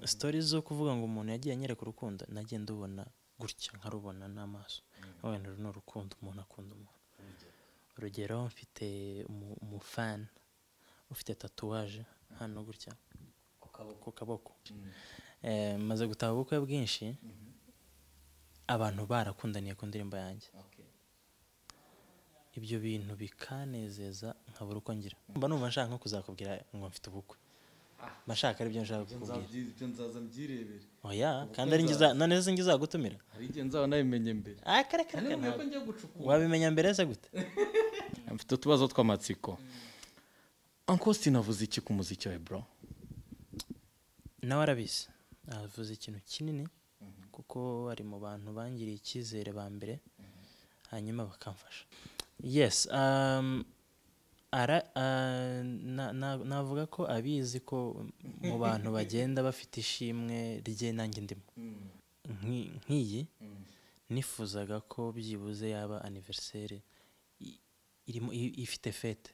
sitori zo kuvuga ngo umuntu yagiye anyereka urukundo nagiye ndubona gutya nkarubona n'amaso wenda uru ni urukundo umuntu akunda umuntu urugero mfite umu- umufana ufite tatuwaje hano gutya ku kaboko Eh, maze gutaha ubukwe bwinshi abantu barakundaniye ku ndirimbo yanjye ibyo bintu bikanezeza nkabura uko ngira mba numva nshaka nko kuzakubwira ngo mfite ubukwe mba nshaka aribyo nshaka kukubwira Nzabyi- ibyo nzaza mbyirebere oya kandi ari njye uza- none se njye uzagutumira hari igihe nzaba nabimenye mbere Ah, kare kare kare, ntabwo ntabwo. njya gucukura wabimenya mbere se gute mfite utubazo tw'amatsiko uncle sinavuze iki ku muziki wawe bro nawe arabizi avuze ikintu kinini kuko ari mu bantu bangiriye icyizere ba mbere hanyuma bakamfasha yes um, ara- ah, na- na- navuga ko abizi ko mu bantu bagenda bafite ishimwe rye nanjye ndimo Nki- nk'iyi nifuzaga ko byibuze yaba aniveriseri irimo i- ifite fete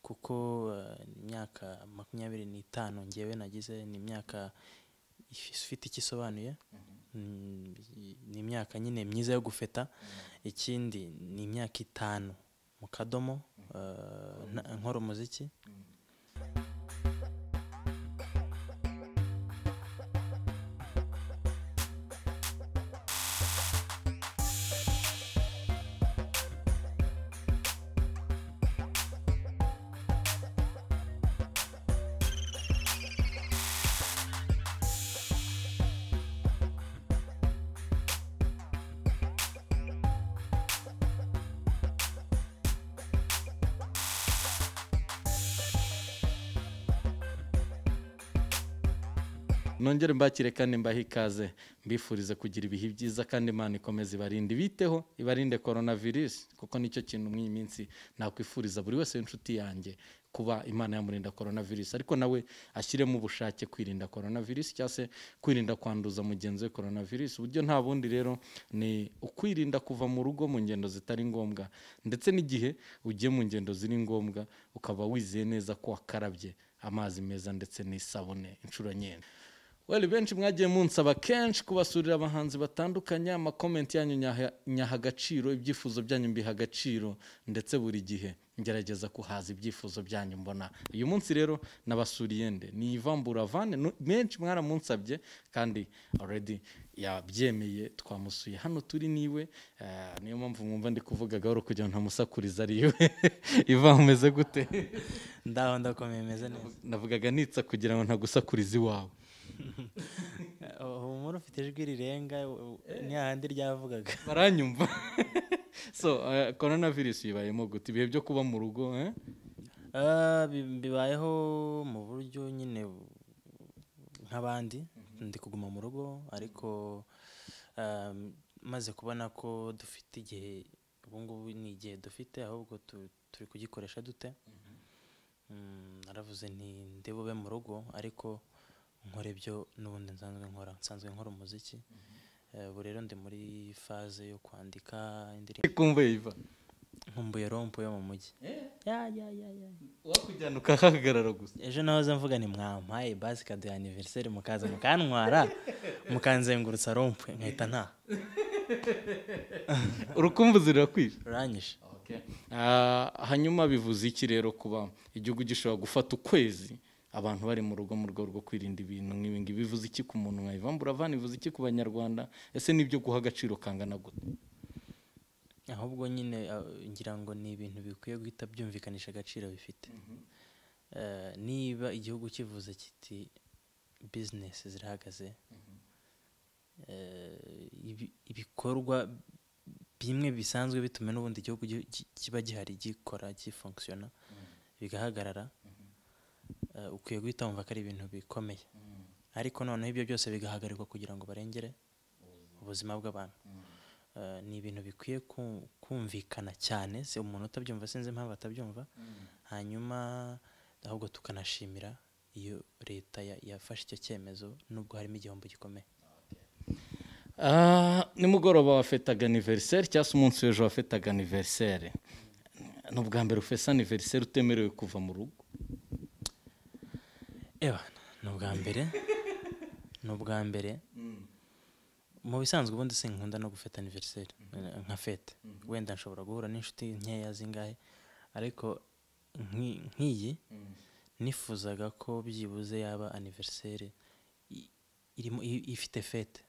kuko eh, ni imyaka makumyabiri n'itanu ngewe nagize ni imyaka if- ifite icyo isobanuye Mm, i- ni imyaka nyine myiza yo gufeta ikindi ni imyaka itanu mu kadomo eh, nta- nkora umuziki nongere mbakire kandi mbahe ikaze mbifurize kugira ibihe byiza kandi imana ikomeze ibarinde ibiteho ibarinde korona virusi kuko nicyo kintu muri iyi minsi nakwifuriza buri wese w'inshuti yanjye kuba imana yamurinda korona virusi ariko nawe ashyiremo ubushake kwirinda korona virusi cyangwa se kwirinda kwanduza mugenzi we korona virusi uburyo nta bundi rero ni ukwirinda kuva mu rugo mu ngendo zitari ngombwa ndetse n'igihe ugiye mu ngendo ziri ngombwa ukaba wizeye neza ko wakarabye amazi meza ndetse n'isabune inshuro nyinshi Well, benshi mwagiye munsaba kenshi kubasurira abahanzi batandukanye amakomenti yanyu nyaha- nyaha agaciro ibyifuzo byanyu mbiha agaciro ndetse buri gihe ngerageza kuhaza ibyifuzo byanyu mbona uyu munsi rero nabasuriye nde ni ivambura vane nu- menshi mwaramunsabye kandi already yabyemeye twamusuye hano turi niwe eh, niyo mpamvu mwumva ndi kuvuga gahoro kugira ngo ntamusakuriza ari iwe iva umeze gute ndaho ndakomeye meze neza navugaga nitsa kugira ngo ntagusakuriza iwawe umuntu ufite ijwi rirenga ni hahandi ryavugaga baranyumva so eh, corona virus ibayemo gute ibihe byo kuba mu rugo eh? Ah, bi- bibayeho mu buryo nyine bu- nk'abandi ndi kuguma mu rugo ariko um, maze kubona ko dufite igihe ubu ngubu ni igihe dufite ahubwo tu- turi kugikoresha dute Mm, naravuze nti ndi bube mu rugo ariko nkora ibyo n'ubundi nsanzwe nkora nsanzwe nkora umuziki Eh, ubu rero ndi muri faze yo kwandika indirimbo kumva yiva nkumbuye rompo yo mu mujyi ya ya ya ya wakujyana ukahagarara gusa ejo nahoze mvuga ni mwampaye basikadi ya aniveriseri mukaza mukantwara mukanzengurutsa rompwe nkahita nta urukumbuzi rurakwica ruranyishe Ah, hanyuma bivuze iki rero kuba igihugu gishobora gufata ukwezi abantu bari mu rugo mu rwego rwo kwirinda ibintu nk'ibi ngibi bivuze iki ku muntu nka Ivan Buravan bivuze iki ku banyarwanda ese nibyo guha agaciro kangana gute ahubwo nyine ah, ngira ngo ni ibintu bikwiye guhita byumvikanisha agaciro bifite Eh, niba igihugu kivuze kiti bizinesi zirahagaze eh, ibi- ibikorwa bimwe bisanzwe bituma n'ubundi igihugu gi- gi- kiba gihari gikora gifunkisiyona bigahagarara eh, ukwiye guhita wumva ko ari ibintu bikomeye ariko noneho ibyo byose bigahagarikwa kugira ngo barengere ubuzima bw'abantu Eh, ni ibintu bikwiye ku- kumvikana cyane si umuntu utabyumva sinzi impamvu atabyumva hanyuma ahubwo tukanashimira iyo leta ya- yafashe icyo cyemezo nubwo harimo igihombo gikomeye Ah, nimugoroba wafetaga aniveriseri cyangwa se umunsi w'ejo wafetaga aniveriseri ni ubwa mbere ufesa aniveriseri utemerewe kuva mu rugo eba ni ubwa mbere ni ubwa mbere mu bisanzwe ubundi sinkunda no gufata aniveriseri nka fete wenda nshobora guhura n'inshuti nkeya zingahe ariko nk'i- nk'iyi nifuzaga ko byibuze yaba aniveriseri irimo i- ifite fete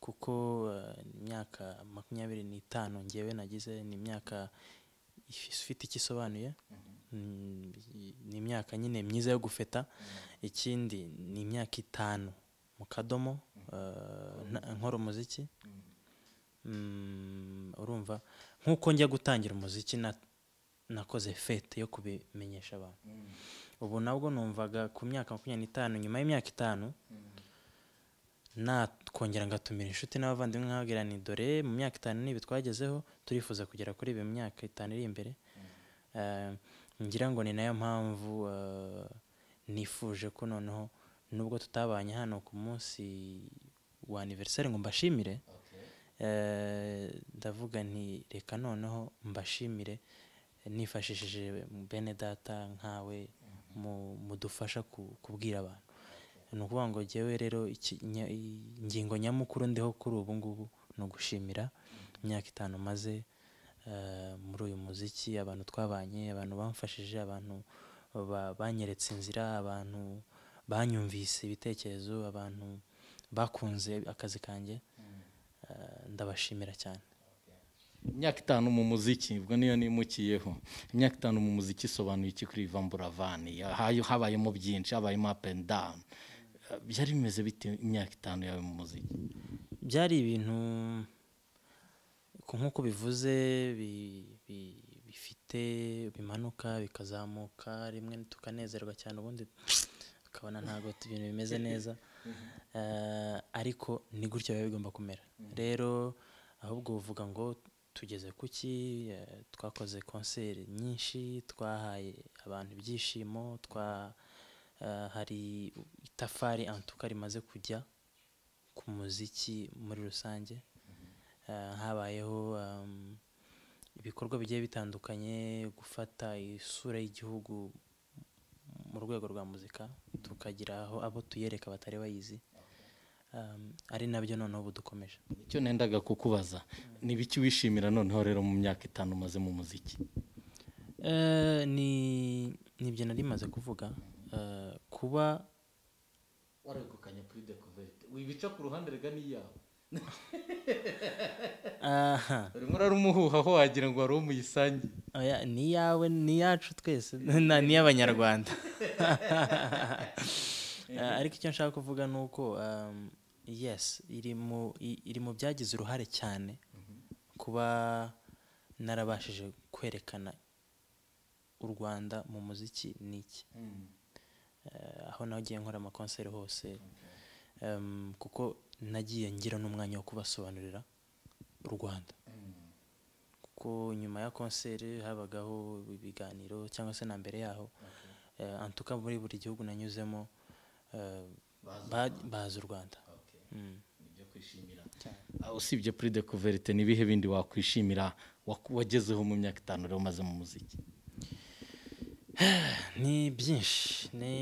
kuko eh, imyaka makumyabiri n'itanu ngewe nagize ni imyaka if- ifite icyo isobanuye Mm, i- ni imyaka nyine myiza yo gufeta ikindi ni imyaka itanu mu kadomo eh, nta- nkora umuziki Mm, urumva nk'uko njya gutangira umuziki na- nakoze fete yo kubimenyesha abantu ubu nabwo numvaga ku myaka makumyabiri n'itanu nyuma y'imyaka itanu nakongera ngatumira inshuti n'abavandimwe nkababwira ni dore mu myaka itanu n'ibi twagezeho turifuza kugera kuri ibi mu myaka itanu iri imbere Eh, ngira ngo ni nayo mpamvu eh, nifuje ko noneho nubwo tutabanye hano ku munsi wa aniveriseri ngo mbashimire eh, ndavuga nti reka noneho mbashimire nifashishije bene data nkawe mu- mudufasha ku- kubwira abantu ni ukuvuga ngo njyewe rero iki- nya- i- ingingo nyamukuru ndiho kuri ubu ngubu ni ugushimira imyaka itanu maze muri uyu muziki abantu twabanye abantu bamfashije abantu ba- banyeretse inzira abantu banyumvise ibitekerezo abantu bakunze akazi kanjye Eh, ndabashimira cyane imyaka itanu mu muziki ubwo niyo nimukiyeho imyaka itanu mu muziki isobanuye iki kuri vamburavani habayemo byinshi habayemo up and down Eh, byari bimeze bite imyaka itanu yawe mu muziki byari ibintu ku- nk'uko bivuze bi- bi- bifite bimanuka bikazamuka rimwe tukanezerwa cyane ubundi tukabona ntabwo tu- ibintu bimeze neza Eh, ariko ni gutya biba bigomba kumera rero ahubwo uvuga ngo tugeze ku ki eh, twakoze konseri nyinshi twahaye abantu ibyishimo twa eh, hari itafari antuka rimaze kujya ku muziki muri rusange Eh, habayeho um, ibikorwa bigiye bitandukanye gufata isura y'igihugu mu rwego rwa muzika tukagira aho abo tuyereka batari bayizi Um, ari nabyo noneho ubu dukomeje icyo nendaga kukubaza ni biki wishimira noneho rero mu myaka itanu umaze mu muziki Eh, ni nibyo nari maze kuvuga Eh, kuba waragukanye kuri dekovete wibica ku ruhande rega n'iyawe aha urimo urarumuhuhaho wagira ngo wari uwo muyisangiye oya, ni iyawe ni iyacu twese na- ni iy'abanyarwanda Eh, ariko icyo nshaka kuvuga ni uko um, yes iri mu i- iri mu byagize uruhare cyane kuba narabashije kwerekana u rwanda mu muziki ni iki eh, aho nagiye nkora amakonseri hose Em, kuko nagiye ngira n'umwanya wo kubasobanurira u rwanda kuko nyuma ya konseri habagaho ibiganiro cyangwa se na mbere yaho Eh, antuka muri buri gihugu nanyuzemo eh, ba- bazi u rwanda Mm. ibyo kwishimira Ah, usibye kuri dekovete ni ibihe bindi wakwishimira waku- wagezeho mu myaka itanu rero umaze mu muziki ni byinshi ni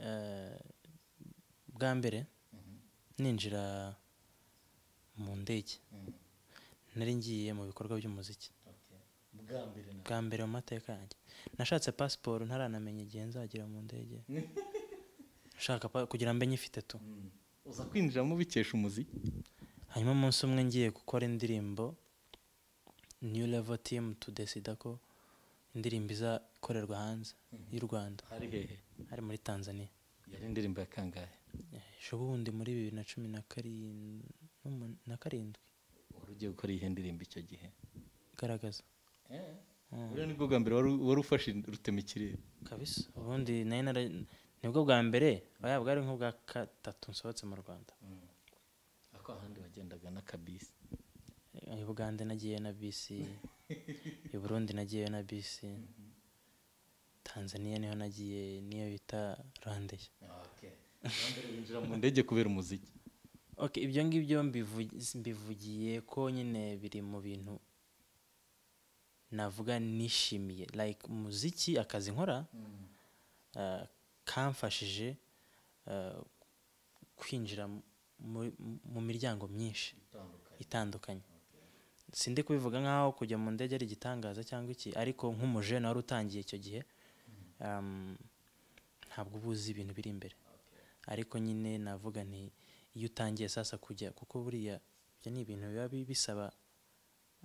eh, bwa mbere ninjira mu ndege nari ngiye mu bikorwa by'umuziki bwa mbere bwa mbere mu mateka yanjye nashatse pasiporo ntaranamenya igihe nzagera mu ndege nshaka pa- kugira mbe nyifite tu uza kwinjiramo bikesha umuziki hanyuma umunsi umwe ngiye gukora indirimbo new level team tudesida ko indirimbo izakorerwa hanze y'u rwanda hari hehe ari muri tanzania yari indirimbo ya kangahe ejo bundi muri bibiri na cumi na karin- n'umun- na karindwi wari ugiye gukora iyihe ndirimbo icyo gihe garagaza buriya nibwo bwa mbere wari- wari ufashe rutema ikirere kabisa ubundi nari nara- nibwo bwa mbere oya bwari nk'ubwa gatatu nsohotse mu rwanda ako ahandi wagendaga n'akabisi i bugande nagiyeyo na bisi i burundi nagiyeyo na bisi tanzania niho nagiye niyo bita randeya winjira mu ndege kubera umuziki Ok, ibyo ngibyo mbivu- mbivugiye ko nyine biri mu bintu navuga nishimiye like umuziki akazi nkora eh, kamfashije eh, kwinjira mu- mu miryango myinshi itandukanye sindi kubivuga nk'aho kujya mu ndege ari igitangaza cyangwa iki ariko nk'umujene wari utangiye icyo gihe um, ntabwo uba uzi ibintu biri imbere ariko nyine navuga nti iyo utangiye sasa kujya kuko buriya ibyo ni ibintu biba bi- bisaba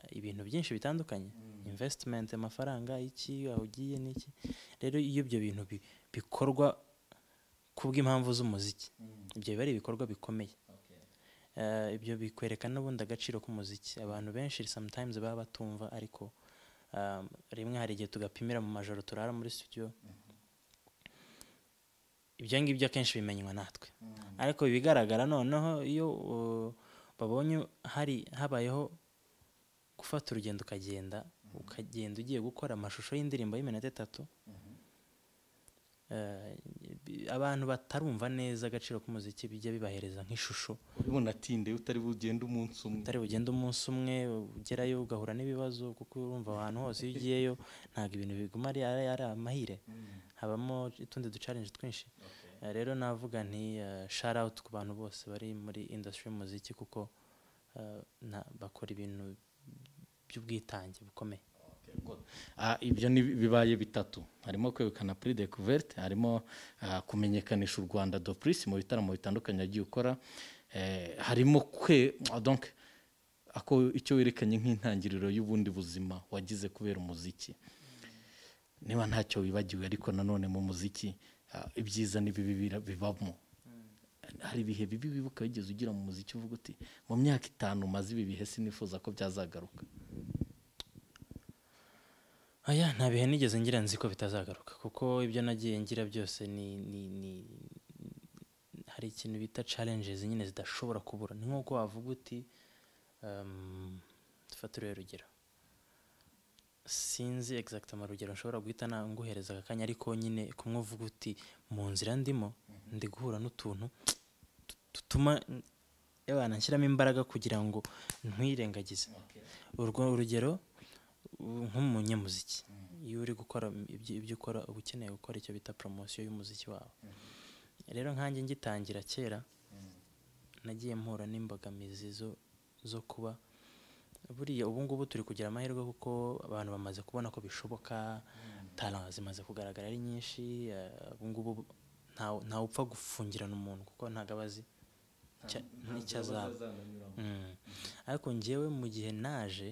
eh, ibintu byinshi bitandukanye investment amafaranga iki aho ugiye n'iki rero iyo ibyo bintu bi- bikorwa kubw'impamvu z'umuziki ibyo biba ari ibikorwa bikomeye Eh, ibyo bikwerekana n'ubundi agaciro k'umuziki abantu benshi sometimes baba batumva ariko um, rimwe hari igihe tugapimira mu majoro turara muri studio ibyo ngibyo akenshi bimenywa natwe ariko ibigaragara noneho iyo uh, babonye hari habayeho gufata urugendo ukagenda ukagenda ugiye gukora amashusho y'indirimbo y'iminota itatu eh, bi- abantu batarumva neza agaciro k'umuziki bijya bibahereza nk'ishusho unatinde utari bugende umunsi umwe utari bugende umunsi umwe ugerayo ugahura n'ibibazo kuko urumva ahantu hose iyo ugiyeyo ntabwo ibintu biguma ari ari ari amahire habamo utundi ducarenje twinshi Eh, rero navuga nti share out ku bantu bose bari muri industry y'umuziki kuko eh, na- bakora ibintu by'ubwitange bukomeye Ah, ibyo ni bibaye bitatu harimo kwegukana prix de couverte harimo ah, kumenyekanisha u rwanda do prix mu bitaramo bitandukanye yagiye ukora Eh, harimo kwe ah, donc ako icyo werekanye nk'intangiriro y'ubundi buzima wagize kubera umuziki niba ntacyo wibagiwe ariko nanone mu muziki ah, ibyiza n'ibibi bira- bibamo hari ibihe bibi wibuka wigeze ugira mu muziki uvuga uti mu myaka itanu maze ibi bihe sinifuza ko byazagaruka aya nta bihe nigeze ngira nzi ko bitazagaruka kuko ibyo nagiye ngira byose ni ni ni hari ikintu bita challenges nyine zidashobora kubura ni nk'uko wavuga uti um, dufatirwe urugero sinzi exact amarugero nshobora guhita na- nguhereza aka kanya ariko nyine kumwe uvuga uti mu nzira ndimo ndi guhura n'utuntu dutuma abana nshyiramo imbaraga kugira ngo ntwirengagize urwo urugero u- nk'umunyamuziki iyo uri gukora ibyo ibyo ukora uba ukeneye gukora icyo bita poromosiyo y'umuziki wawe rero nkanjye ngitangira kera nagiye mpura n'imbogamizi zo zo kuba buriya ubu ngubu turi kugira amahirwe kuko abantu bamaze kubona ko bishoboka talent zimaze kugaragara ari nyinshi eh, ubu ngubu ntawe ntawe upfa gufungirana umuntu kuko ntabwo aba azi icya- n'icyo azaba Mm. ariko njyewe mu gihe naje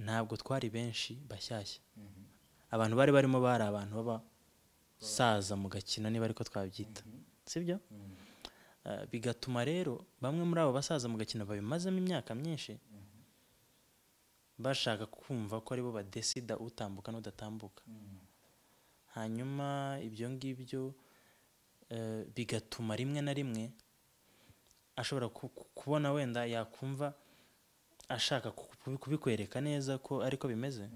ntabwo twari benshi bashyashya abantu bari barimo bari abantu b'abasaza mu gakino niba ariko twabyita sibyo Eh, bigatuma rero bamwe muri abo basaza mu gakino babimazemo imyaka myinshi bashaka kumva ko aribo badesida utambuka n'udatambuka hanyuma ibyo ngibyo eh, bigatuma rimwe na rimwe ashobora ku- ku- kubona wenda yakumva ashaka ku- kubi- kubikwereka neza ko ariko bimeze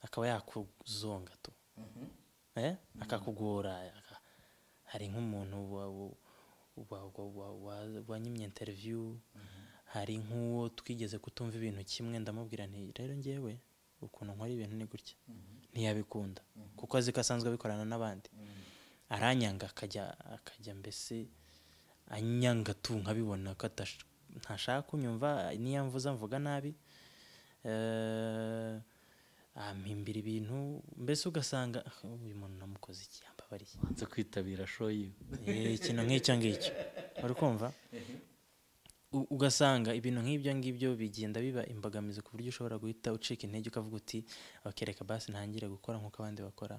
akaba yakuzonga tu Eh? akakugora aka- hari nk'umuntu wa- wa- wa- wa- wa- wa- wanyimye interview hari nk'uwo twigeze kutumva ibintu kimwe ndamubwira nti rero ngewe ukuntu nkora ibintu ni gutya ntiyabikunda kuko azi ko asanzwe abikorana n'abandi aranyanga akajya akajya mbese anyanga tu nkabibona ko atash- ntashaka kunyumva niyo mvuza mvuga nabi Eh, ampimbira ibintu mbese ugasanga "Ah, uyu muntu namukoze iki yambabariye nze kwitabira show yiwe Eh, ikintu nk'icyo ngicyo uri kumva U- ugasanga ibintu nk'ibyo ngibyo bigenda biba imbogamizi ku buryo ushobora guhita ucika intege ukavuga uti bakereka basi ntangire gukora nk'uko abandi bakora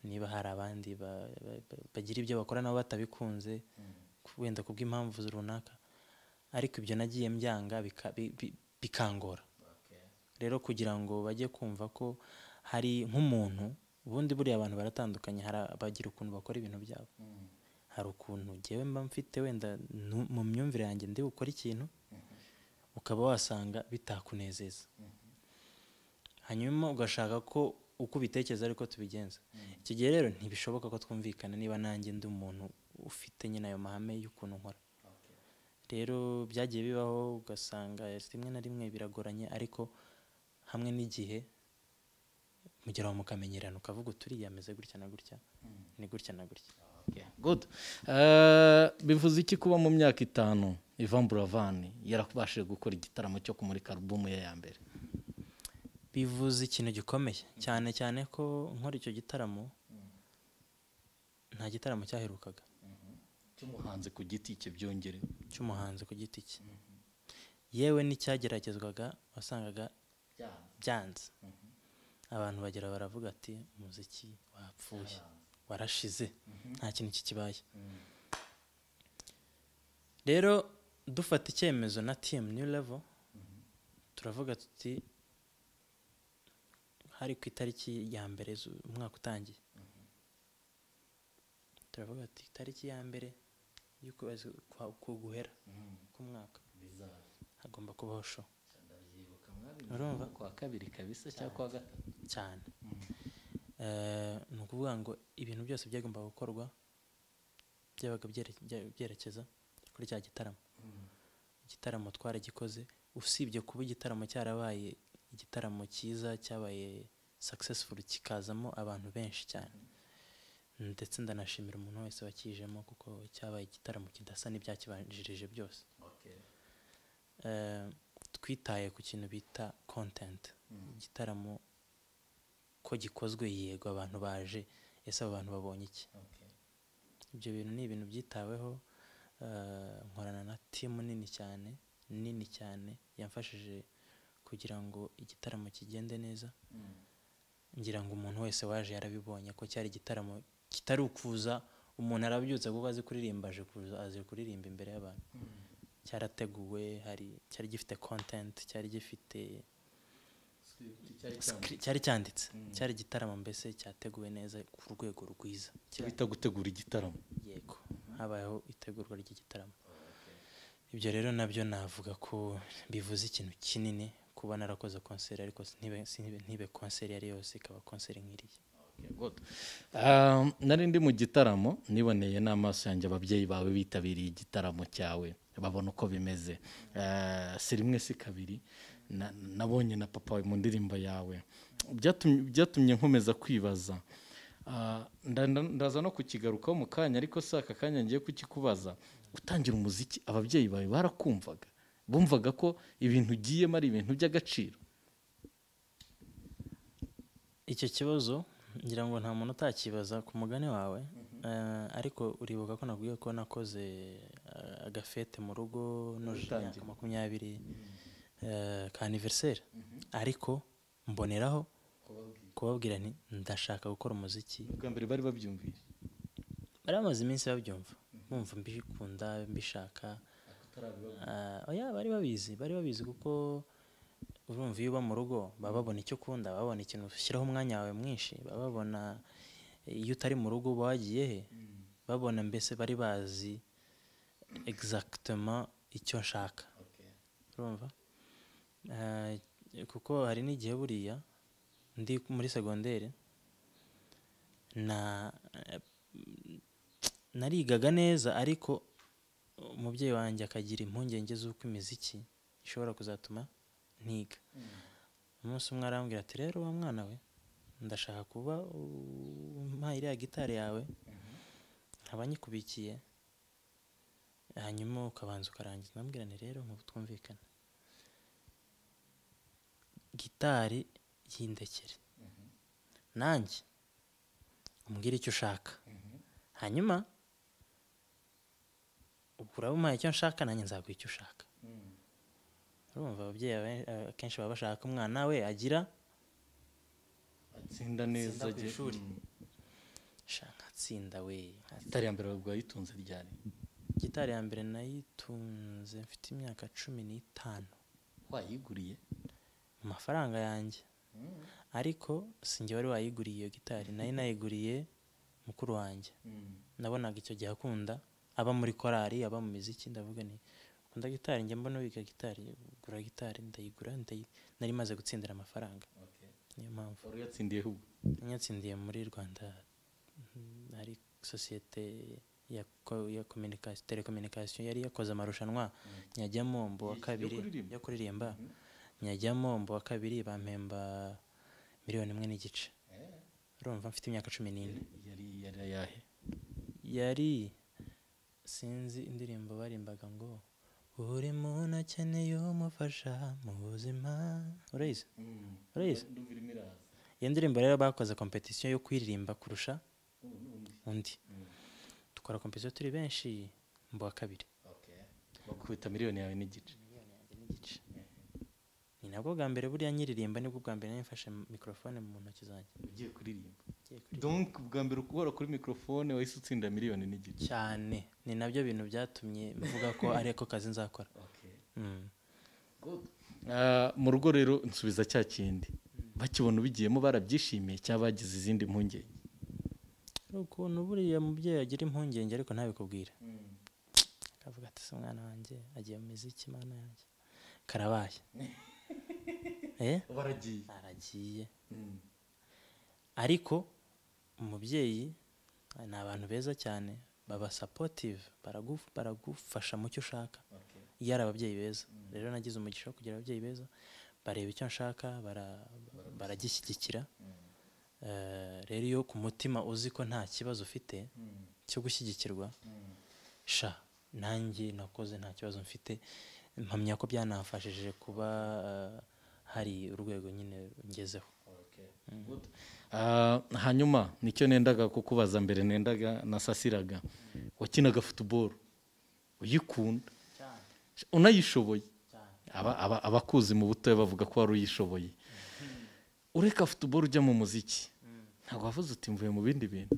niba hari abandi ba- ba- ba- bagira ibyo bakora nabo batabikunze ku- wenda kubw'impamvu runaka ariko ibyo nagiye mbyanga bika- bi- bi- bikangora rero kugira ngo bajye kumva ko hari nk'umuntu ubundi buriya abantu baratandukanye hari abagira ukuntu bakora ibintu byabo hari ukuntu ngewe mba mfite wenda nu- mu myumvire yanjye ndi gukora ikintu ukaba wasanga bitakunezeza hanyuma ugashaka ko uko ubitekereza ariko tubigenza icyo gihe rero ntibishoboka ko twumvikana niba nanjye ndi umuntu ufite nyine ayo mahame y'ukuntu nkora rero byagiye bibaho ugasanga rimwe na rimwe biragoranye ariko hamwe n'igihe mugeraho mukamenyerana ukavuga uturiya ameze gutya na gutya ni gutya na gutya good Eh, bivuze iki kuba mu myaka itanu ivan buravani yarabashije gukora igitaramo cyo kumurika alubumu ye ya mbere bivuze ikintu gikomeye cyane cyane ko nkora icyo gitaramo nta gitaramo cyaherukaga cy'umuhanzi ku giti cye byongerewe cy'umuhanzi ku giti cye yewe n'icyageragezwaga wasangaga byanze abantu bagera baravuga ati umuziki wapfuye warashize nta kintu kikibaye rero dufata icyemezo na timu new level turavuga tuti hari ku itariki ya mbere zu- umwaka utangiye turavuga ati itariki ya mbere y'ukwezi kwa- ku guhera k'umwaka hagomba kubaho show urumva kwa kabiri kabisa cyangwa kwa gatatu cyane Eh, ni ukuvuga ngo ibintu byose byagombaga gukorwa byabaga byere- bya- byerekeza kuri cya gitaramo igitaramo twaragikoze usibye kuba igitaramo cyarabaye igitaramo cyiza cyabaye successful kikazamo abantu benshi cyane ndetse ndanashimira umuntu wese wakijemo kuko cyabaye igitaramo kidasa n'ibyakibanjirije byose Eh, twitaye ku kintu bita content igitaramo ko gikozwe yego abantu baje ese abo bantu babonye iki ibyo bintu ni ibintu byitaweho eh, nkorana na timu nini cyane nini cyane yamfashije kugira ngo igitaramo kigende neza ngira ngo umuntu wese waje yarabibonye ko cyari igitaramo kitari ukuza umuntu arabyutse kuko azi kuririmba aje kuza azi kuririmba imbere y'abantu cyarateguwe hari cyari gifite content cyari gifite Script. Scri- cyari cyanditse cyari igitaramo mbese cyateguwe neza ku rwego rwiza bita gutegura igitaramo yego habayeho itegurwa ry'igitaramo ibyo rero nabyo navuga ko bivuze ikintu kinini kuba narakoze konseri ariko ntibe- sintibe- ntibe konseri yari yose ikaba konseri nk'iriya Um, nari ndi mu gitaramo niboneye n'amaso yanjye ababyeyi bawe bitabiriye igitaramo cyawe babona uko bimeze Eh, si rimwe si kabiri na- nabonye na papa wawe mu ndirimbo yawe Byatumye- byatumye nkomeza kwibaza Ah, nda- nda- ndaza no kukigarukaho mu kanya ariko si aka kanya ngiye kukikubaza gutangira umuziki ababyeyi bawe barakumvaga bumvaga ko ibintu ugiyemo ari ibintu by'agaciro icyo kibazo ngira ngo nta muntu utakibaza ku mugani wawe eh, ariko uribuka ko nakubwiye ko nakoze eh, agafete mu rugo nuje imyaka makumyabiri eh, ka aniveriseri ariko mboneraho kubabwira nti ndashaka gukora umuziki bwa mbere bari babyumvise bari bamaze iminsi babyumva bumva mbikunda mbishaka Ah, oya bari babizi bari babizi kuko urumva iyo uba mu rugo baba babona icyo ukunda baba babona ikintu ushyiraho umwanya wawe mwinshi baba babona iyo utari mu rugo uba wagiye he babona mbese bari bazi exactement icyo nshaka urumva Ah, kuko hari n'igihe buriya ndi muri segonderi na narigaga neza ariko umubyeyi wanjye akagira impungenge z'uko imiziki ishobora kuzatuma ntiga umunsi umwe arambwira ati rero wa mwana we ndashaka kuba umpaye iriya gitari yawe nkaba nyikubikiye hanyuma ukabanza ukarangiza ndamubwira nti rero nk'ubu twumvikana gitari y'indekere nanjye umbwire icyo ushaka hanyuma ubwo uraba umpaye icyo nshaka nanjye nzaguha icyo ushaka urumva ababyeyi abe- akenshi baba bashaka ko umwana we agira atsinda neza Atsinda ku ajye- ishuri. Mm. sha nkatsinda we nkatsinda." itari iya mbere bwayitunze ryari gitari ya mbere nayitunze mfite imyaka cumi n'itanu wayiguriye mu mafaranga yanjye ariko sinjye wari wayiguriye iyo gitari nayo nayiguriye mukuru wanjye nabonaga icyo gihe akunda aba muri korari aba mu miziki ndavuga ni ukunda gitari njya mbona wiga gitari gura gitari ndayigura ndayi- nari maze gutsindira amafaranga niyo mpamvu wari uyatsindiye ahubwo yatsindiye muri rwanda mm, hari sosiyete ya ko- ya communication telecommunication yari yakoze amarushanwa nyajyamo mbu wa Yo kabiri kuririmba? yo kuririmba nyajyamo mbu wa kabiri bampemba miliyoni imwe n'igice urumva mfite imyaka cumi n'ine yari yari ayahe yari sinzi indirimbo barimbaga ngo buri muntu akeneye umufasha mu buzima urayizi urayizi iyo ndirimbo rero bakoze kompetisiyo yo kuyiririmba kurusha undi dukora kompetisiyo turi benshi mu wa kabiri bakubita miliyoni yawe n'igice ni nabwo bwa mbere buriya nyiririmba nibwo bwa mbere nifashe mikorofone mu ntoki zanjye ugiye kuririmba donc bwa mbere ukubara kuri mikorofone wahise utsinda miliyoni n'igice cyane ni nabyo bintu byatumye mvuga ko ari ako kazi nzakora Mm. Ah, mu rugo rero nsubiza cya kindi bakibona ubigiyemo barabyishimiye cyangwa bagize izindi mpungenge hari ukuntu buriya mubyeyi agira impungenge ariko ntabikubwire akavuga ati se umwana wanjye agiye mu miziki mana yanjye karabaye eh baragiye aragiye ariko umubyeyi ni abantu beza cyane baba supportive baragu- baragufasha mu cyo ushaka iyo ari ababyeyi beza rero nagize umugisha wo kugira ababyeyi beza bareba icyo nshaka bara- baragishyigikira Eh, rero iyo ku mutima uzi ko nta kibazo ufite cyo gushyigikirwa sha nanjye nakoze nta kibazo mfite mpamya ko byanafashije kuba eh, hari urwego nyine ngezeho Good. Ah, hanyuma nicyo nendaga kukubaza mbere nendaga nasasiraga wakinaga futuboro uyikunda unayishoboye Aba- aba- abakuzi mu butoya bavuga ko wari uyishoboye ureka futuboro ujya mu muziki ntabwo wavuze uti mvuye mu bindi bintu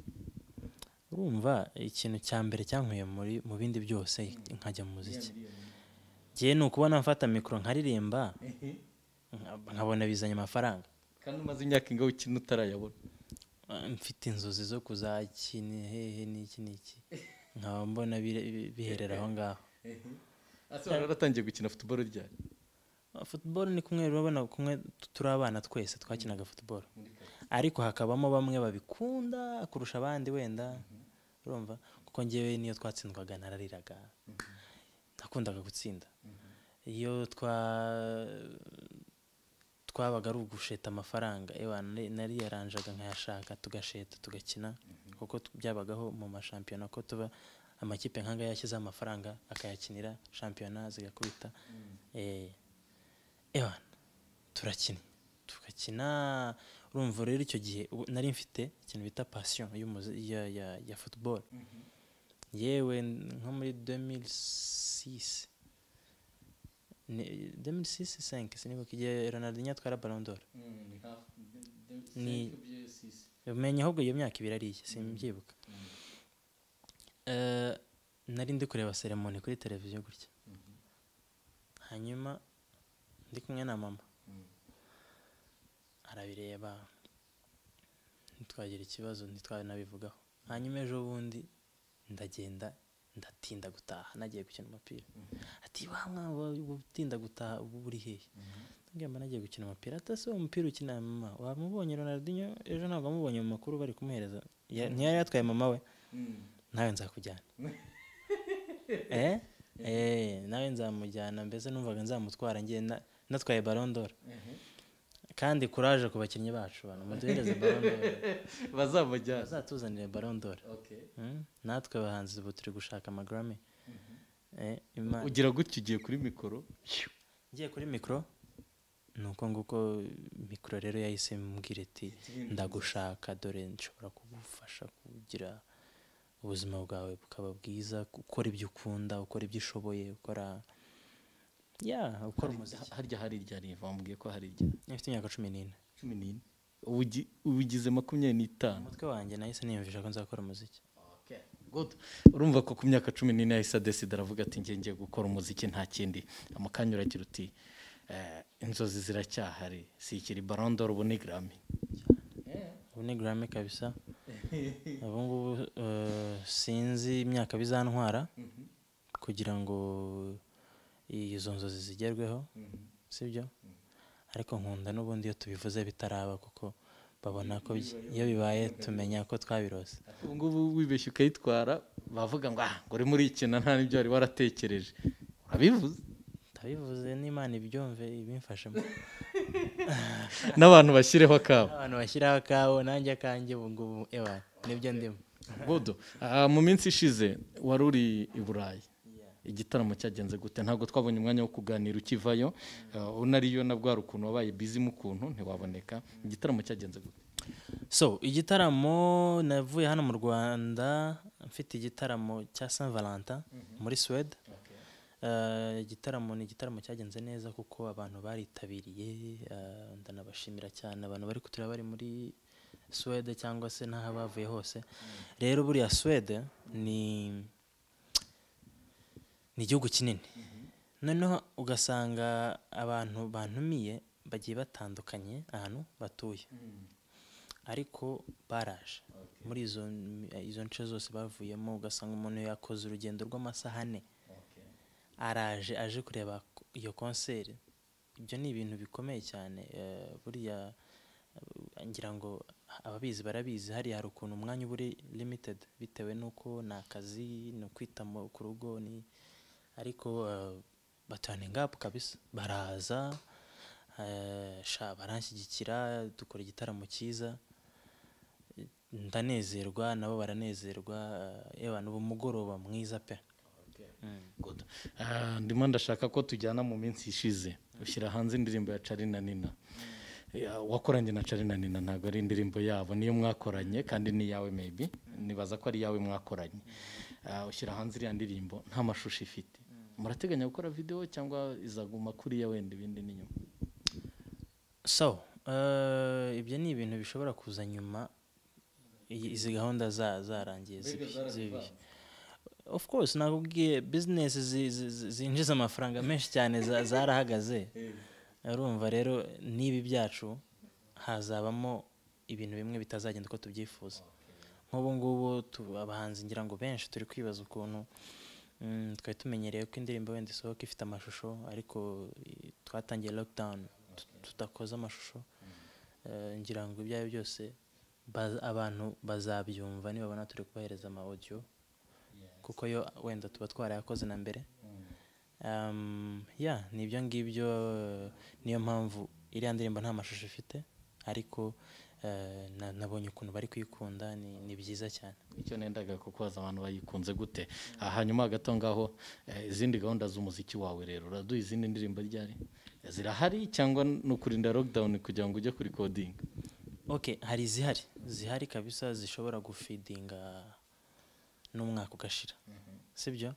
urumva ikintu cya mbere cyankuye muri mu bindi byose nkajya mu muziki ngewe ni ukubona mfata mikoro nkaririmba nka- nkabona bizanye amafaranga kandi umaze imyaka ingaho ukina utarayabona Ah, mfite inzozi zo kuzakina hehe n'iki n'iki nkaba mbona bire- bi- biherera aho ngaho ese wari waratangiye gukina futuboro ryari Ah, football ni kumwe urabona kumwe tu- turi abana twese twakinaga football ariko hakabamo bamwe babikunda kurusha abandi wenda urumva kuko ngewe niyo twatsindwaga narariraga nakundaga gutsinda iyo twa twabaga ari ugusheta amafaranga ewa nari- nariyaranjaga nkayashaka tugasheta tugakina kuko tu- byabagaho mu mashampiyona ko tuba amakipe nk'angaya yashyizeho amafaranga akayakinira shampiyona zigakubita eh, ewa turakina tugakina urumva rero icyo gihe ubu- nari mfite ikintu bita pasiyo ya, ya, ya football yewe nko muri 2006 ni- 2006 5 sinibuka igihe Ronaldinho atwara Ballon d'Or Ni- umenye ahubwo iyo myaka ibiri ariye simbyibuka Eh, nari ndi kureba seremoni kuri televiziyo gutya hanyuma ndi kumwe na mama arabireba ntitwagira ikibazo ntitwanabivugaho hanyuma ejo bundi ndagenda ndatinda gutaha nagiye gukina umupira ati wa mwana wawe utinda gutaha ubu uri hehe ngamba nagiye gukina umupira ati ese uwo mupira ukina mama wamubonye Ronaldinho ejo ntabwo wamubonye mu makuru bari kumuhereza Ya- ntiyari yatwaye mama we nawe nzakujyana eh eh nawe nzamujyana mbese numvaga nzamutwara ngiye na- natwaye barondora kandi kuraje ku bakinnyi bacu bantu muduhereze barondora bazamujyana bazatuzanire barondora natwe abahanzi ubu turi gushaka amagarame ugira gutya ugiye kuri mikoro ngiye kuri mikoro ni uko nguko mikoro rero yahise mbwira iti ndagushaka dore nshobora kugufasha kugira ubuzima bwawe bukaba bwiza ukora ibyo ukunda ukora ibyo ushoboye ukora ya ukora umuziki harya hari ryari bambwiye ko hari ryari ifite imyaka cumi n'ine cumi n'ine Ubugi- ubugize makumyabiri n'itanu umutwe wanjye nahise niyumvisha ko nzakora umuziki Good. urumva ko ku myaka cumi n'ine yahise adesida aravuga ati njye ngiye gukora umuziki nta kindi amukanya uragira uti "Eh, inzozi ziracyahari si ikiri barondoro ubu ni Grammy." ubu ni garame kabisa ubu ngubu eh, sinzi imyaka bizantwara kugira ngo izo nzozi zigerweho sibyo ariko nkunda n'ubundi iyo tubivuze bitaraba kuko babona ko bi- iyo bibaye tumenya ko twabirose ubu ngubu wibeshye ukayitwara bavuga ngo ah ngo urimo urikina nta n'ibyo wari waratekereje urabivuze ndabivuze n'imana ibyumve ibimfashemo n'abantu bashyireho akabo abantu bashyiraho akabo nanjye akanjye ubu ngubu ewa nibyo ndimo budu ah, mu minsi ishize wari uri i burayi igitaramo cyagenze gute ntabwo twabonye umwanya wo kuganira ukivayo Ah, unariyo na bwa rukuntu wabaye bizi mu kuntu ntiwaboneka igitaramo cyagenze gute so igitaramo navuye hano mu rwanda mfite igitaramo cya saint valentin muri suwede Eh, igitaramo ni igitaramo cyagenze neza kuko abantu baritabiriye eh, ndanabashimira cyane abantu bari kutureba bari muri suwede cyangwa se n'aho bavuye hose rero buriya suwede ni ni igihugu kinini noneho ugasanga abantu bantumiye bagiye batandukanye ahantu batuye ariko baraje muri izo izo nce zose bavuyemo ugasanga umuntu yakoze urugendo rw'amasaha ane araje aje kureba k- iyo konseri ibyo ni ibintu bikomeye cyane eh, buriya eh, ngira ngo ababizi barabizi hariya hari ukuntu umwanya uba uri limited bitewe n'uko ni akazi ni ukwita mu- ku rugo ni ariko eh, batana ingapu kabisa baraza eh, sha baranshyigikira dukora igitaramo cyiza ndanezerwa nabo baranezerwa eh, yewe n'ubu mugoroba mwiza pe Good. Ah, ndimo ndashaka ko tujyana mu minsi ishize ushyira hanze indirimbo ya carina nina Ya, wakoranye na carina nina ntabwo ari indirimbo yabo niyo mwakoranye kandi ni iyawe maybe nibaza ko ari iyawe mwakoranye Ah, ushyira hanze iriya ndirimbo nta mashusho ifite murateganya gukora videwo cyangwa izaguma kuriya wenda ibindi ni nyuma so eh, ibyo ni ibintu bishobora kuza nyuma iyi- izi gahunda za- zarangiye Mbega zibi- zarabivanze? zibi. of course nakubwiye bizinesi zi- zi- zi- zinjiza amafaranga menshi cyane za- zarahagaze urumva rero n'ibi byacu hazabamo ibintu bimwe bitazagenda uko tubyifuza nk'ubu ngubu tu- abahanzi ngira ngo benshi turi kwibaza ukuntu mm, twari tumenyereye ko indirimbo wenda isohoka ifite amashusho ariko i- twatangiye lockdown tu- tudakoze amashusho Eh, ngira ngo ibyo ari byo byose baz- abantu bazabyumva nibabona turi kubahereza ama audio kuko yo wenda tuba twarayakoze na mbere Um, yeah, ni ibyo ngibyo eh, niyo mpamvu iriya ndirimbo nta mashusho ifite ariko eh, na- nabonye ukuntu bari kuyikunda ni ni byiza cyane icyo nendaga kukubaza abantu bayikunze gute Ah, hanyuma hagati aho ngaho eh, izindi gahunda z'umuziki wawe rero uraduha izindi ndirimbo ryari zirahari cyangwa ni ukurinda lockdown kugira ngo ujye kuri coding okay hari izihari zihari kabisa zishobora gufidinga n'umwaka ugashira sibyo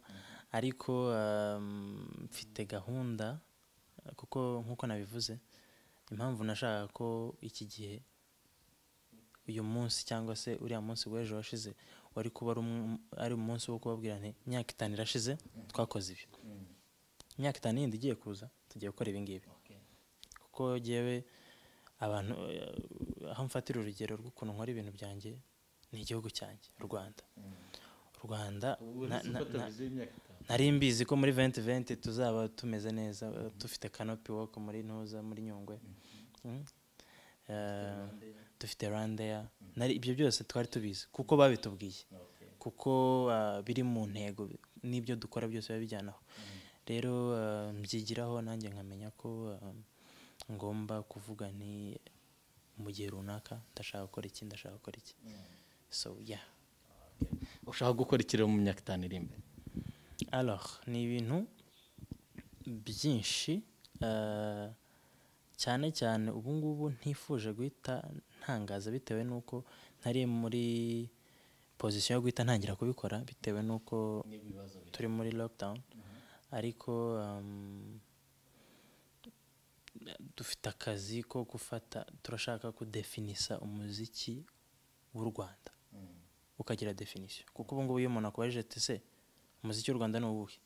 ariko um, mfite gahunda kuko nk'uko nabivuze impamvu nashakaga ko iki gihe uyu munsi cyangwa se uriya munsi w'ejo washize wari kuba ari umu- ari umunsi wo kubabwira nti imyaka itanu irashize twakoze ibi imyaka itanu yindi igiye kuza tugiye gukora ibi ngibi kuko jyewe abantu eh, aho mfatira urugero rw'ukuntu nkora ibintu byanjye ni igihugu cyanjye u rwanda u rwanda na- na- na- nari mbizi ko muri 2020 tuzaba tumeze neza eh, dufite canopy walk muri ntuza muri nyungwe Mm. Eh, dufite randeya ibyo byose twari tubizi kuko babitubwiye kuko ah, biri mu ntego n'ibyo dukora byose biba bijyanaho rero ah, mbyigiraho nanjye nkamenya ko ah, ngomba kuvuga nti mu gihe runaka ndashaka gukora iki ndashaka gukora iki so yeah ushaka gukora ikirere mu myaka itanu iri imbere alors ni ibintu byinshi eh, cyane cyane ubu ngubu ntifuje guhita ntangaza bitewe n'uko ntari muri pozisiyo yo guhita ntangira kubikora bitewe n'uko turi muri lockdown ariko um, dufite akazi ko gufata turashaka kudefinisa umuziki w'u Rwanda ukagira definisiyo kuko ubu ngubu iyo umuntu akubajije ati se umuziki w'u Rwanda ni uwuhe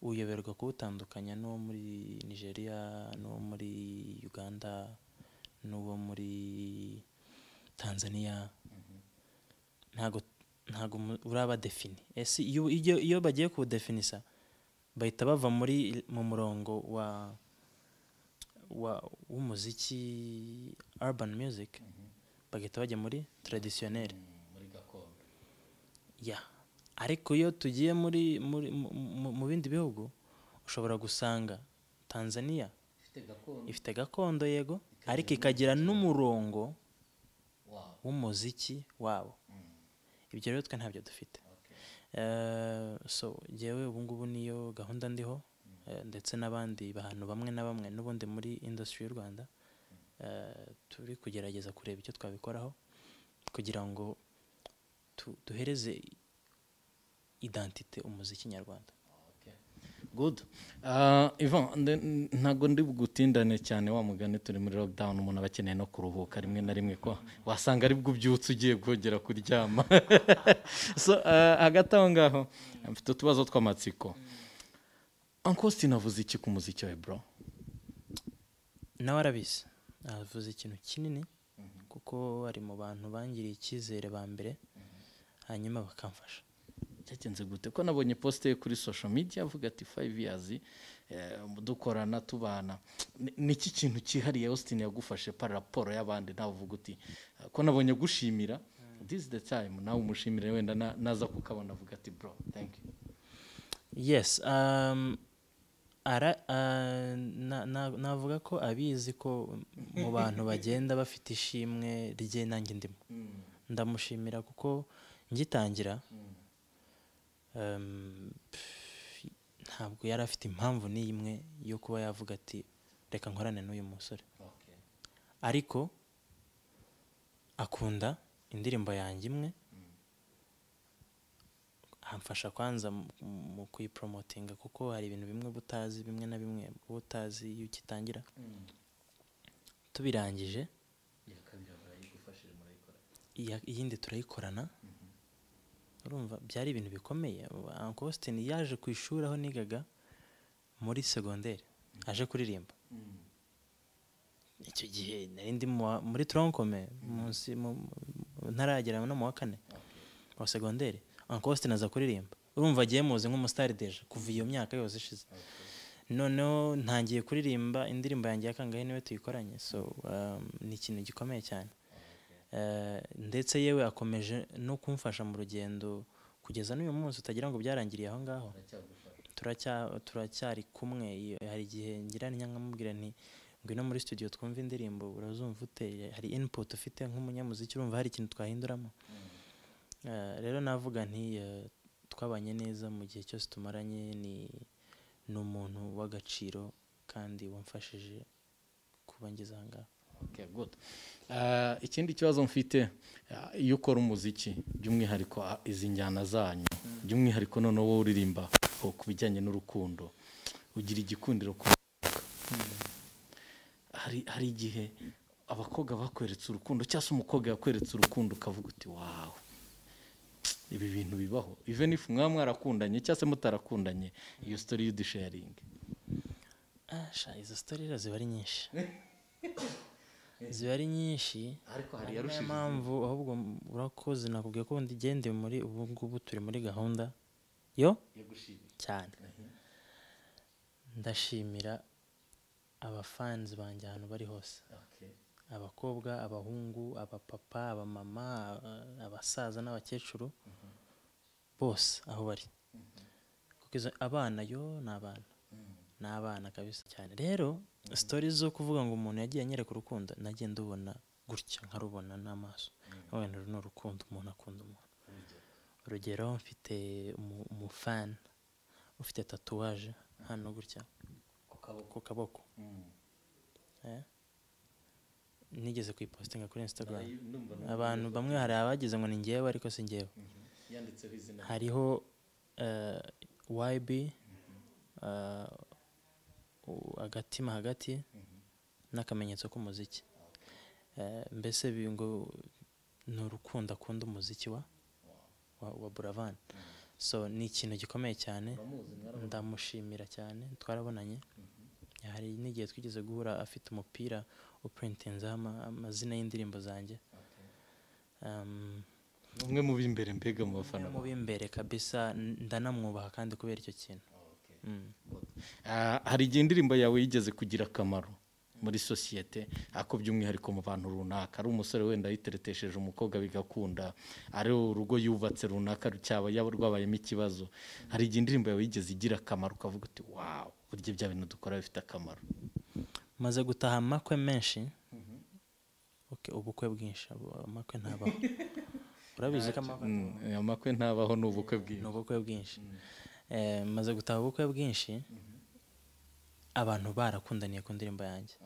uyoberwa kuwutandukanya n'uwo muri Nigeria n'uwo muri Uganda n'uwo muri Tanzania ntago ntago mu- uraba defini ese iyo iyo- iyo bagiye kuwudefinisa bahita bava muri mu murongo wa wa w'umuziki urban music bagahita bajya muri traditionnel muri gakondo ya ariko iyo tugiye muri muri mu- mu- mu bindi bihugu ushobora gusanga Tanzania ifite gakondo ifite gakondo yego ariko ikagira n'umurongo wawe w'umuziki wabo ibyo rero twe ntabyo dufite Eh, so njyewe ubu ngubu niyo gahunda ndiho eh, ndetse n'abandi bantu bamwe na bamwe n'ubundi muri industry y'u rwanda eh, turi kugerageza kureba icyo twabikoraho kugira ngo tu- duhereze identite umuziki nyarwanda good Ah, Ivan nde- ntabwo ndi bugutindane cyane wa mugani turi muri lockdown umuntu aba akeneye no kuruhuka rimwe na rimwe ko wasanga ari bwo ubyutse ugiye kongera kuryama so ah, hagati aho ngaho mfite utubazo tw'amatsiko Uncle Austin avuze iki ku muziki we bro nawe arabizi avuze ikintu kinini kuko ari mu bantu bangiriye icyizere ba mbere hanyuma bakamfasha byagenze gute ko nabonye posite ye kuri social media avuga ati five years eh, dukorana tubana Ni- ni iki kintu cyihariye Austin yagufashe para raporo y'abandi nawe uvuga uti eh, ko nabonye agushimira this is the time nawe umushimire wenda na- naza kukabona avuga ati bro thank you yes um, ara, uh, na, na, navuga ko abizi ko mu bantu bagenda bafite ishimwe rye nanjye ndimo ndamushimira kuko ngitangira um, pff, ntabwo yari afite impamvu n'imwe yo kuba yavuga ati reka nkorane n'uyu musore Okay. ariko akunda indirimbo yanjye imwe amfasha kwanza mu- mu kuyiporomotinga kuko hari ibintu bimwe uba utazi bimwe na bimwe uba utazi iyo ugitangira tubirangije iya- iyindi turayikorana urumva byari ibintu bikomeye Uncle Austin yaje ku ishuri aho nigaga muri segonderi aje kuririmba icyo gihe nari ndi mu wa- muri toronkome munsi mu- mu- ntaragera no mu wa kane wa segonderi Uncle Austin aza kuririmba urumva agiye muzi nk'umusitari deje kuva iyo myaka yose ishize noneho ntangiye kuririmba indirimbo yanjye ya kangahe niwe tuyikoranye so um, ni ikintu gikomeye cyane Eh, ndetse yewe akomeje no kumfasha mu rugendo kugeza n'uyu munsi utagira ngo byarangiriye aho ngaho turacya- turacyari kumwe iyo- hari igihe ngira nyangamubwira nti ngwino muri studio twumve indirimbo urazumva ute hari input ufite nk'umunyamuziki urumva hari ikintu twahinduramo Eh, rero navuga nti eh, twabanye neza mu gihe cyose tumaranye ni ni umuntu w'agaciro kandi wamfashije kuba ngeze aha ngaha Okay, good. Ah, ikindi kibazo mfite ah, iyo ukora umuziki by'umwihariko ah, izi njyana zanyu by'umwihariko noneho wowe uririmba oh, ku bijyanye n'urukundo ugira igikundiro ku hari hari igihe abakobwa bakweretse urukundo cyangwa se umukobwa yakweretse urukundo ukavuga uti wawe ibi bintu bibaho even if mwaba mwarakundanye cyangwa se mutarakundanye iyo story y'udusharingi Ah, sha izo sitorira ziba ari nyinshi ziba ari nyinshi ariko hari ari yarushije nayo mpamvu ahubwo m- urakoze nakubwiye ko ndi igende muri ubu ngubu turi muri gahunda yo yo gushimira cyane ndashimira abafanzi banjye ahantu bari hose okay abakobwa abahungu abapapa abamama a- abasaza n'abakecuru bose aho bari kuko izo- abana yo ni abana ni abana kabisa cyane rero sitori zo kuvuga ngo umuntu yagiye anyereka urukundo nagiye ndubona gutya nkarubona n'amaso nkabona uru ni urukundo umuntu akunda umuntu urugero mfite umu- umufana ufite tatuwaje hano gutya ku kaboko Eh? nigeze kuyipositinga kuri instagram abantu bamwe hari abagize ngo ni ngewe ariko si ngewe yanditseho izina hariho eh, yb eh, u- agatima hagati n'akamenyetso k'umuziki Eh, mbese bi- ngo ni urukundo akunda umuziki wa wa, wa buravan so ni ikintu gikomeye cyane ndamushimira cyane twarabonanye hari n'igihe twigeze guhura afite umupira upurintinzeho ama- amazina y'indirimbo zanjye Um, umwe mu b'imbere mbega mu bafana mu b'imbere kabisa n- ndanamwubaha kandi kubera icyo kintu Mm. Ah, hari igihe indirimbo yawe yigeze kugira akamaro muri sosiyete ako by'umwihariko mu bantu runaka ari umusore wenda yiteretesheje umukobwa bigakunda ari urugo yubatse runaka cyaba yaba rwabayemo ikibazo hari igihe indirimbo yawe yigeze igira akamaro ukavuga uti wawu burya bya bintu dukora bifite akamaro maze gutaha amakwe menshi Ok, ubukwe bwinshi abo- amakwe ntabaho urabizi ko amakwe amakwe ntabaho ni ubukwe ni bwiza ubukwe bwinshi Eh, maze gutaha ubukwe bwinshi abantu barakundaniye ku ndirimbo yanjye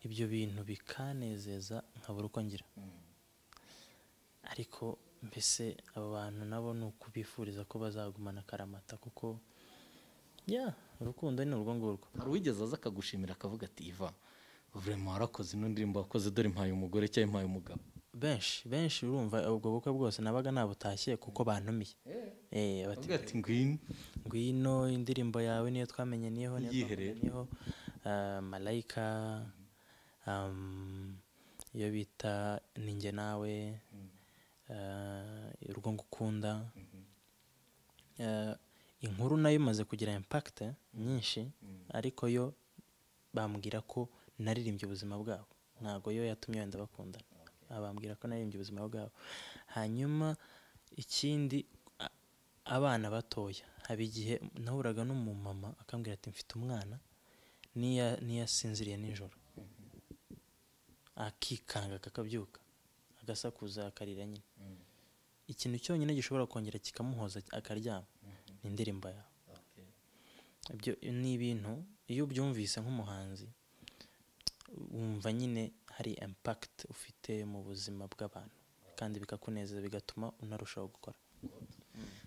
ibyo bintu bikanezeza nkabura uko ngira ariko mbese aba bantu nabo ni ukubifuriza ko bazagumana akaramata kuko ya urukundo ni urwo ngurwo hari uwigeze aza akagushimira akavuga ati iva vurema warakoze ino ndirimbo wakoze dore mpaye umugore cyangwa mpaye umugabo benshi benshi urumva ubwo bukwe bwose nabaga nabutashye kuko bantumiye eh bati avuga ati ngwino ngwino indirimbo yawe niyo twamenyaniyeho niyo Iyihe rero? twamenyaniyeho Ah, malayika um, iyo bita ninjye nawe ah, urwo ngukunda Ah, inkuru nayo imaze kugira impact nyinshi ariko yo bambwira ko naririmbye ubuzima bwabo ntabwo yo yatumye wenda bakundana Ah, bambwira ko naririmbye ubuzima bwabo hanyuma ikindi a- abana batoya haba igihe nahuraga n'umumama akambwira ati mfite umwana n'iya- n'iyasinziriye nijoro akikanga akakabyuka agasakuza akarira nyine ikintu cyonyine gishobora kongera kikamuhoza akaryama ni indirimbo yawe ibyo ni ibintu iyo ubyumvise nk'umuhanzi wumva nyine hari impact ufite mu buzima bw'abantu kandi bikakunezeza bigatuma unarushaho gukora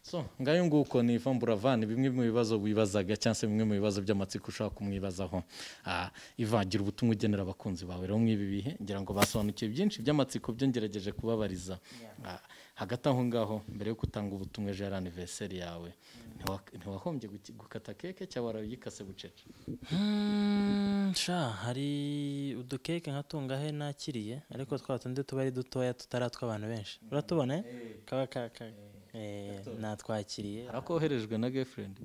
so ngayo nguko ni Ivan Buravan bimwe mu bibazo wibazaga cyangwa se bimwe mu bibazo by'amatsiko ushobora kumwibazaho Ah, Ivan gira ubutumwa ugenera abakunzi bawe rero mw'ibi bihe ngira ngo basobanukiwe byinshi by'amatsiko byo ngerageje kubabariza Ah, hagati aho ngaho mbere yo gutanga ubutumwa ejo yari aniveriseri yawe ntiwa- ntiwahombye guki- gukata keke cyangwa warayikase bucece Hmm, sha hari udukeke nka tungahe nakiriye ariko twa tundi tuba ari dutoya tutari atw'abantu benshi uratubona eh? kaba ka- ka- eh, natwakiriye hari ako woherejwe na gefurendi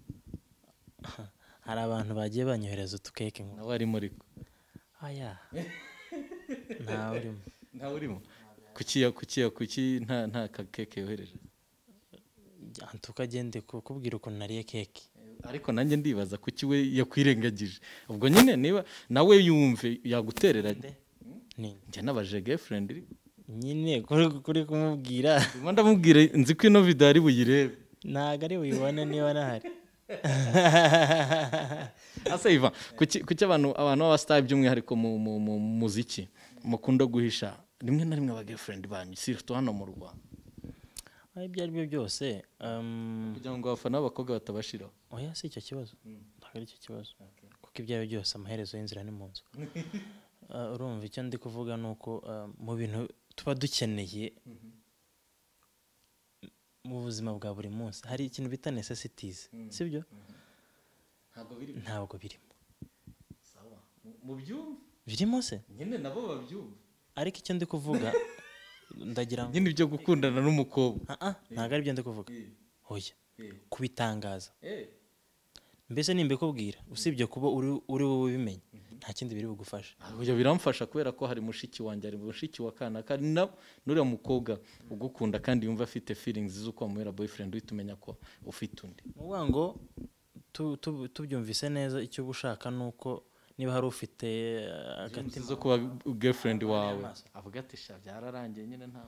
hari abantu bagiye banyohereza udukeke ngo nawe arimo ariko aya ntawe urimo ntawe urimo kukiya kukiya kuki nta nta kakeke yohereje tukagende kukubwira ukuntu nariye keke ariko nanjye ndibaza kuki we yakwirengagije ubwo nyine niba nawe yumve yaguterera ni njye nabaje girlfriend iri nyine kuri kuri kumubwira ndimo ndamubwira nzi ko ino video ari buyirebe ntabwo ari buyibone niba nahari asa iva kuki kuki abantu abantu b'abasitari by'umwihariko mu mu mu muziki mukunda guhisha rimwe na rimwe aba girlfriend banyu sirito hano mu Rwanda aho ibyo ari byo byose um, kugira ngo abafana b'abakobwa batabashiraho oya si icyo kibazo ntabwo ari cyo kibazo kuko ibyo ari byo byose amaherezo y'inzira ni mu nzu Ah, urumva icyo ndi kuvuga ni uko ah, mu bintu tuba dukeneye mu buzima bwa buri munsi hari ikintu bita necessities sibyo ntabwo biri ntabwo birimo sawa mu byumve birimo se nyine nabo babyumva ariko icyo ndi kuvuga ndagira ngo nyine ibyo gukundana n'umukobwa Ah, ah, ntabwo ari byo ndi kuvuga oya eh. kubitangaza eh mbese nimbikubwira usibye kuba uri uri wowe ubimenye nta kindi biri bugufashe ibyo biramfasha kubera ko hari mushiki wanjye hari mushiki wa kanaka ari na n'uriya mukobwa ugukunda kandi yumva afite feelings z'uko wamubera boyfriend uhita umenya ko ufite undi ni ukuvuga ngo tu- tu- tubyumvise neza icyo uba ushaka ni uko niba hari ufite eh, Feelings agatima zo kuba girlfriend wawe avuga ati sha byararangiye nyine nta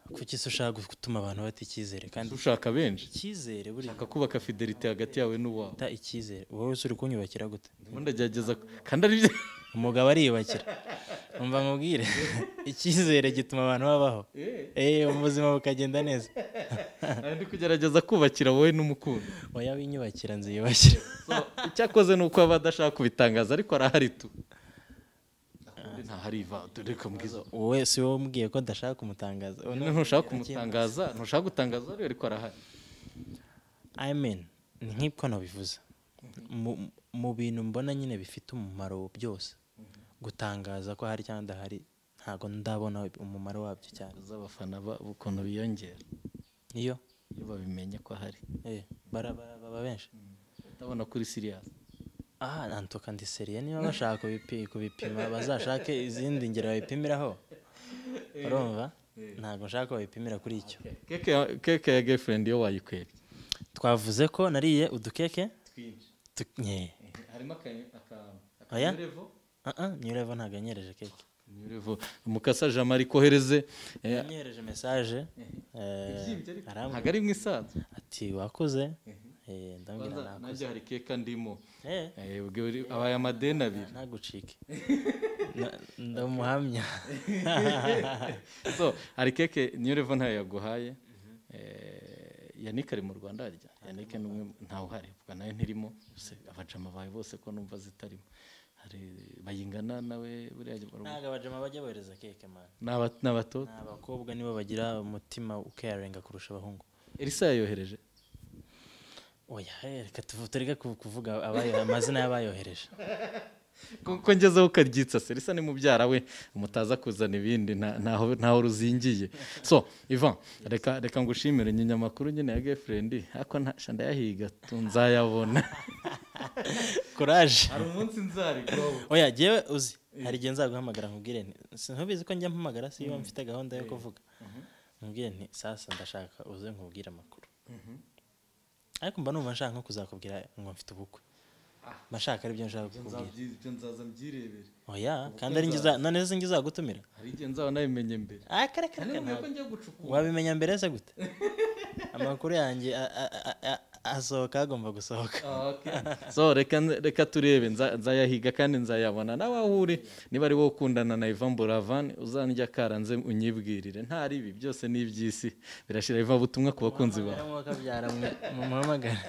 kuko isi ushaka gutuma abantu bata icyizere kandi ushaka benshi icyizere buri ushaka kubaka fidelity hagati yawe n'uwawe ta icyizere wowe wese uri kunyubakira gute ndimo ndagerageza kandi ari byo umugabo ariyubakira umva nkubwire icyizere gituma abantu babaho eh ubuzima bukagenda neza Ari ndi kugerageza kubakira wowe n'umukunzi oya winyubakira nziyubakira So, icyo akoze ni uko aba adashaka kubitangaza ariko arahari tu ntahari iva dore ko mbwiza wowe si wowe umbwiye ko ndashaka kumutangaza Ubu ni- ntushaka kumutangaza ntushaka gutangaza ariwe ariko arahari I mean ni nk'uko nabivuze Mu- mu bintu mbona nyine bifite umumaro byose gutangaza ko hari cyangwa ndahari ntabwo ndabona umumaro wabyo cyane z'abafana ba- ukuntu biyongera iyo iyo babimenye ko ahari eh, bara- bara- baba benshi ndabona kuri siriyazi aha nantuka ndiseriye niba bashaka kubipi- kubipima bazashake izindi ngero babipimiraho urumva ntabwo nshaka ko babipimira kuri icyo keke ya- keke ya gefurendi iyo wayikwebye twavuze ko nariye udukeke twinshi tu- nye. harimo aka Oya? Ah, ah, New Level ntabwo yanyereje keke ni beautiful mukasa jama arikohereze eh, yanyohereje mesaje eh, ibyimbye ariko arambwira ntabwo ari mu isaza ati wakoze Eh, ndamubwira Kwanza nakoze nanjye hari keka ndimo Eh, Eh, ubwo uri- abaye amadeni abiri ntagucike Na- ndamuhamya so hari keke niyo revo ntayo yaguhaye Eh, yannick ari mu rwanda harya yannick ni umwe mu- ntawe uhari ubwo nayo ntirimo gusa abajama bawe bose ko numva zitarimo hari bayingana nawe buriya barumva- ntabwo abajama bajya bohereza keke man ni aba- ni abatoza ni abakobwa nibo bagira umutima ukayarenga kurusha abahungu elisa yayohereje oya eh, reka tuvu- tureke ku- kuvuga abayo- amazina y'abayohereje kuko ngezeho ukaryitsa se risa ni mubyara we mutaza kuzana ibindi nta- ntaho ntaho ruzingiye so ivan reka reka ngushimire nyinyamakuru nyine ya gefurendi ariko ntasha ndayahiga tu nzayabona kuraje hari umunsi nzarigwaho oya jyewe uzi hari igihe nzaguhamagara nkubwire nti sinkubizi ko njya mpamagara si iyo mfite gahunda yo kuvuga nkubwire nti sasa ndashaka uze nkubwire amakuru ariko mba numva nshaka nko kuzakubwira ngo mfite ubukwe mba nshaka aribyo nshaka kukubwira ibyo nzaza mbyirebere oya kandi ari njye uza- none se njye uzagutumira hari igihe nzaba nabimenye mbere Ah, kare kare kare, ntabwo. wabimenya mbere se gute amakuru yanjye a- a- a- a- asohoka agomba gusohoka so reka reka turebe nza- nzayahiga kandi nzayabona nawe aho uri niba ari wowe ukundana na ivan buravan uzanjya karanze unyibwirire ntari ibi byose ni iby'isi birashira iva butumwa ku bakunzi bawe Muhamagara mwuka byara mwe- mumuhamagara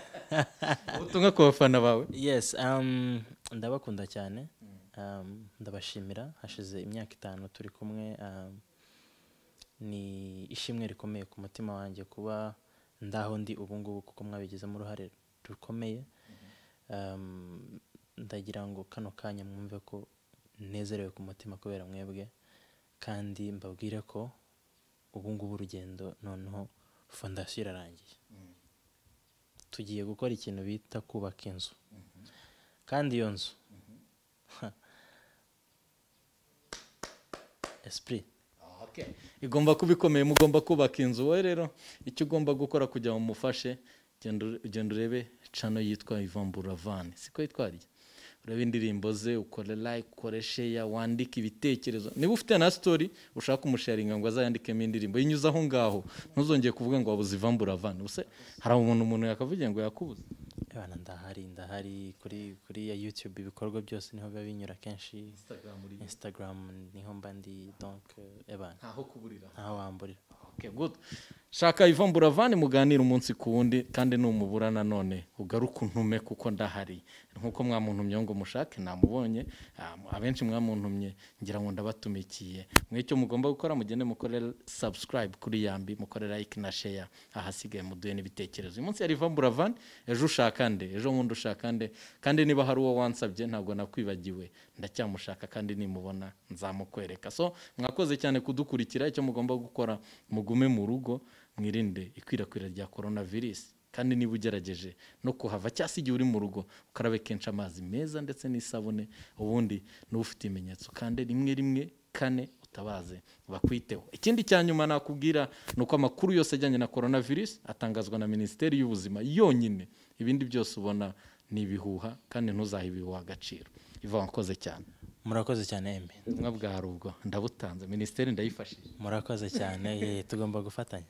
ubutumwa ku bafana bawe yes um, ndabakunda cyane um, ndabashimira hashize imyaka itanu turi kumwe um, ni ishimwe rikomeye ku mutima wanjye kuba ndaho ndi ubu ngubu kuko mwabigizemo uruhare rukomeye um, ndagira ngo kano kanya mwumve ko nezerewe ku mutima kubera mwebwe kandi mbabwire ko ubu ngubu urugendo noneho fondasiyo irarangiye tugiye gukora ikintu bita kubaka inzu kandi iyo nzu esprit igomba kuba ikomeye mugomba kubaka inzu wowe rero icyo ugomba gukora kugira ngo umufashe genda ure- genda urebe cano yitwa Yvan Buravan siko yitwa rya urebe indirimbo ze ukore like ukore share wandike ibitekerezo niba ufite na story ushaka kumusharinga ngo azayandikemo indirimbo yinyuze aho ngaho ntuzongeye kuvuga ngo wabuze Yvan Buravan ubuse hari umuntu umuntu yakavugira ngo yakubuze abana ndahari ndahari kuri kuri ya youtube ibikorwa byose niho biba binyura kenshi instagram niho mba ndi donc ebana ntaho kuburira ntaho wamburira Okay, good. shaka Yvan Buravan muganira umunsi ku wundi kandi numubura nanone ugaruke untume kuko ndahari nkuko mwamuntumye ngo mushake namubonye ah, abenshi mwamuntumye ngira ngo ndabatumikiye mwe icyo mugomba gukora mugende mukore subscribe kuri yambi mukore like na share ahasigaye muduhe n'ibitekerezo uyu munsi yari Yvan Buravan ejo ushaka nde ejo bundi ushaka nde kandi niba hari uwo wansabye ntabwo nakwibagiwe ndacyamushaka kandi nimubona nzamukwereka so mwakoze cyane kudukurikira icyo mugomba gukora mugume mu rugo mwirinde ikwirakwira rya korona virusi kandi niba ugerageje no kuhava cyangwa se igihe uri mu rugo ukarabe kenshi amazi meza ndetse n'isabune ubundi n'uba ufite ibimenyetso kandi rimwe rimwe kane utabaze bakwiteho ikindi cya nyuma nakubwira ni uko amakuru yose ajyanye na korona virusi atangazwa na minisiteri y'ubuzima yonyine ibindi byose ubona ni ibihuha kandi ntuzahe ibihuha agaciro iva wakoze cyane murakoze cyane embe ubutumwa bwa rubwo ndabutanze minisiteri ndayifashije murakoze cyane ye tugomba gufatanya